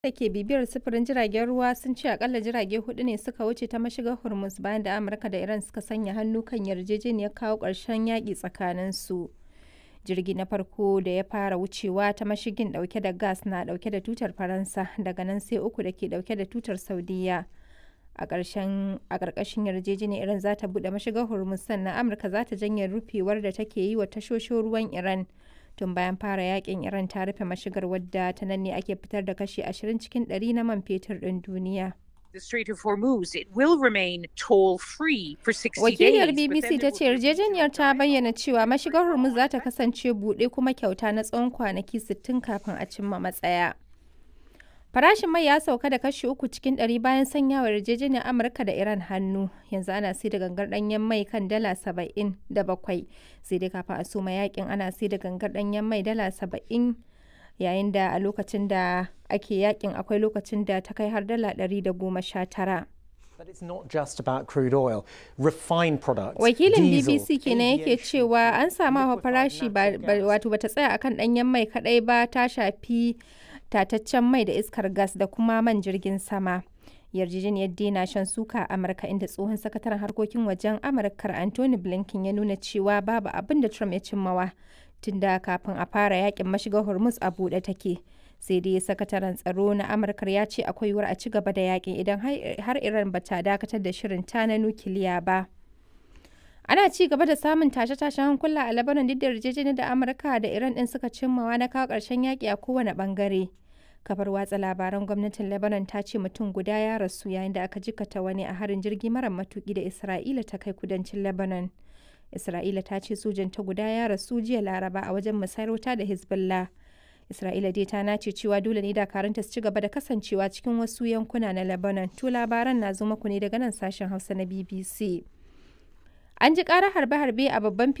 da ke bibiyar sufurin jiragen ruwa sun ce akalla jirage hudu ne suka wuce ta mashigar Hormuz bayan da Amurka da Iran suka sanya hannu kan yarjejeniyar kawo ƙarshen yaƙi tsakaninsu. Jirgi na farko da ya fara wucewa ta mashigin ɗauke da gas na ɗauke da tutar Faransa daga nan sai uku da ke ɗauke da tutar Saudiyya. A ƙarƙashin yarjejeniyar Iran za ta buɗe mashigar Hormuz sannan Amurka za ta janye rufewar da take yi wa tashoshin ruwan Iran. tun bayan fara yakin iran ta rufe mashigar wadda ta nan ne ake fitar da kashi 20 cikin 100 na man fetur ɗin duniya. The Strait of Hormuz, it will remain toll-free for 60 Wakiliyar days. BBC ta ce yarjejeniyar ta bayyana cewa mashigar Hormuz za ta kasance buɗe kuma kyauta na tsawon kwanaki 60 kafin a cimma matsaya. Farashin mai ya sauka da kashi uku cikin ɗari bayan sanyawa yarjejeniyar Amurka da Iran hannu. Yanzu ana sai da gangar ɗanyen mai kan dala saba'in da bakwai. Sai dai kafin a soma yakin ana sai da gangar ɗanyen mai dala saba'in yayin da a lokacin da ake yakin akwai lokacin da ta kai har dala ɗari da goma sha tara. But it's not just about crude oil. Refined products, Wakilin diesel, BBC kenan yake aviation cewa an samu hawa liquefied farashi ba natural ba- gas. wato bata tsaya akan ɗanyen mai kaɗai ba ta shafi tataccen mai da iskar gas da kuma man jirgin sama. Yarjejeniyar dai shan suka a Amurka inda tsohon sakataren harkokin wajen Amurkar Anthony Blinken ya nuna cewa babu abin da Trump ya cimmawa tunda kafin a fara yakin mashigar Hormuz a buɗe take. Sai dai sakataren tsaro na Amurkar ya ce akwai yiwuwar a ci gaba da yakin idan har- har Iran bata dakatar da shirin ta na nukiliya ba. Ana ci gaba da samun tashe-tashen hankula a Lebanon duk da yarjejeniyar da Amurka da Iran din suka cimmawa na kawo ƙarshen yaƙi a kowane ɓangare. Kafar watsa labaran gwamnatin Lebanon ta ce mutum guda ya rasu yayin da aka jikata wani a harin jirgi mara matuƙi da Isra'ila ta kai kudancin Lebanon. Isra'ila ta ce sojan ta guda ya rasu jiya Laraba a wajen musayar wuta da Hezbollah. Isra'ila dai ta nace cewa dole ne dakarunta su ci gaba da kasancewa cikin wasu yankuna na Lebanon. To labaran na zo muku ne daga nan sashen Hausa na BBC. An ji ƙarar harbe-harbe a babban